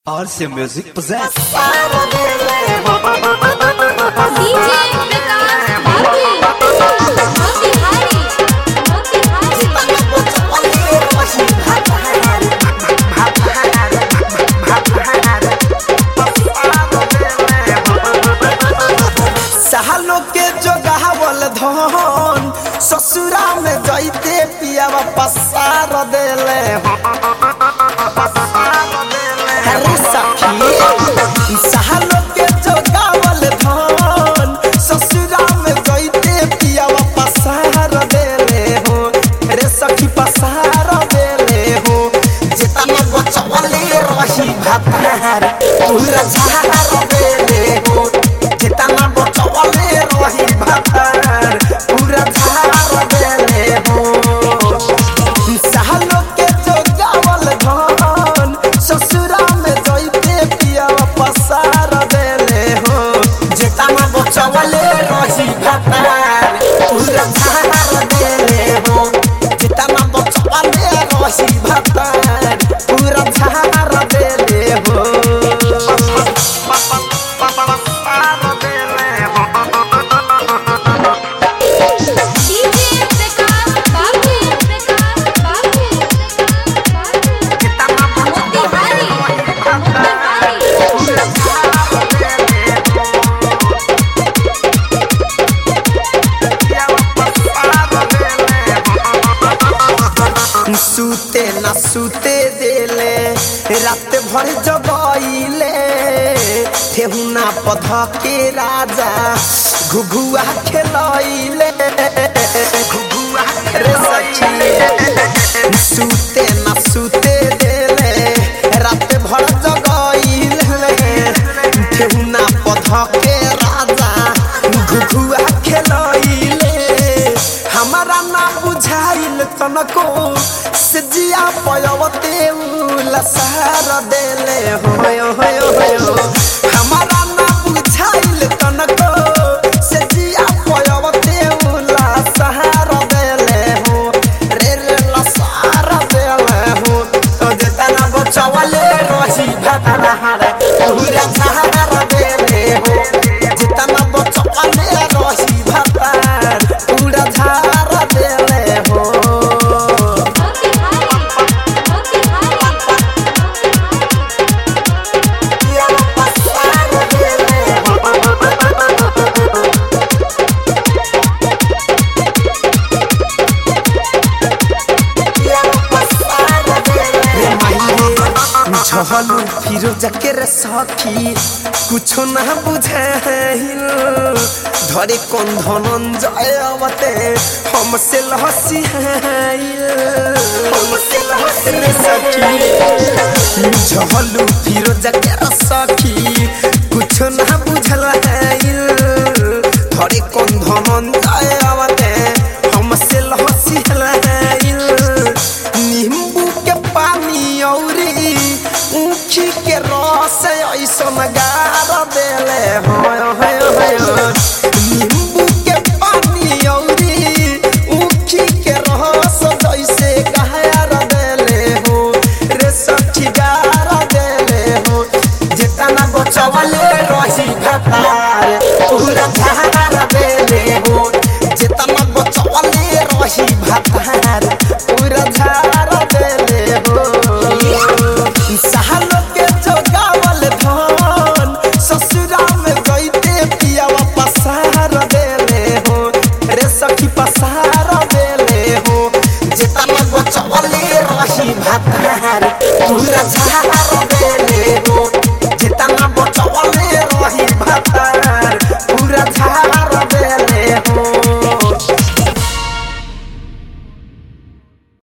RC Music presents DJ Vikas Babu. Motihari. Motihari. सालो के जोगावल धन ससुरा में जैते पियावा पसार देले अरे सखी सालो के जोगावल धन ससुरा में जैते पियावा पसार देले हो रे सखी पसार देले हो जितना बचवले रही भातार पूरा झार देले हो जितना बचवले रही भातार पूरा झार देले हो सालो के जोगावल धन ससुरा में जइते पिया पसार देले हो जितना बचवले रही भातार पूरा झार देले हो जितना बचवले रही भातार पूरा झार देले हो DJ Vikas Babu. Vikas Babu. Motihari. Motihari. सूते न सूते देले रात भर जगइले ठेहुना पध के राजा घुघुआ खेलइले घुघुआ रे सखी सूते न सूते देले रात भर जगइले ठेहुना पध के राजा घुघुआ खेलइले हमारा ना बुझाइल तनको से जिया पयवते लसहर देले होय होय होय हमारा ना बुझाइल तनको से जिया पयवते लसहर देले हो रे रे लसहर देले हो तो जेतना बचवले रही भतनहर पूरा सहार देले हो जितना बचवले रही भतार पूरा झार देले हो Motihari. Motihari. झहलू फिरोज के रे सखी कुछो ना बुझाइल धरे कौन धनंजय अवते हमसे लहसियाइल हमसे रे सखी झहलू फिरोज के रे सखी कुछो ना बुझल आइल धरे कौन धनंजय अवते हमसे लहसियाइल नींबू के पानी औरी ऊखी के रस ऐसन गार देले होय होय होय नींबू के पानी औरी ऊखी के रस जैसे गार देले हो रे सखी गार देले हो जितना बचवले रही भतार पूरा झार देले हो जितना बचवले रही भतार पूरा झार देले हो सालो के जोगावल धन ससुरा में गईते पियावा पसार देले हो रे सखी पसार देले हो जितना बचवले रही भतार पूरा झार देले हो जितना बचवले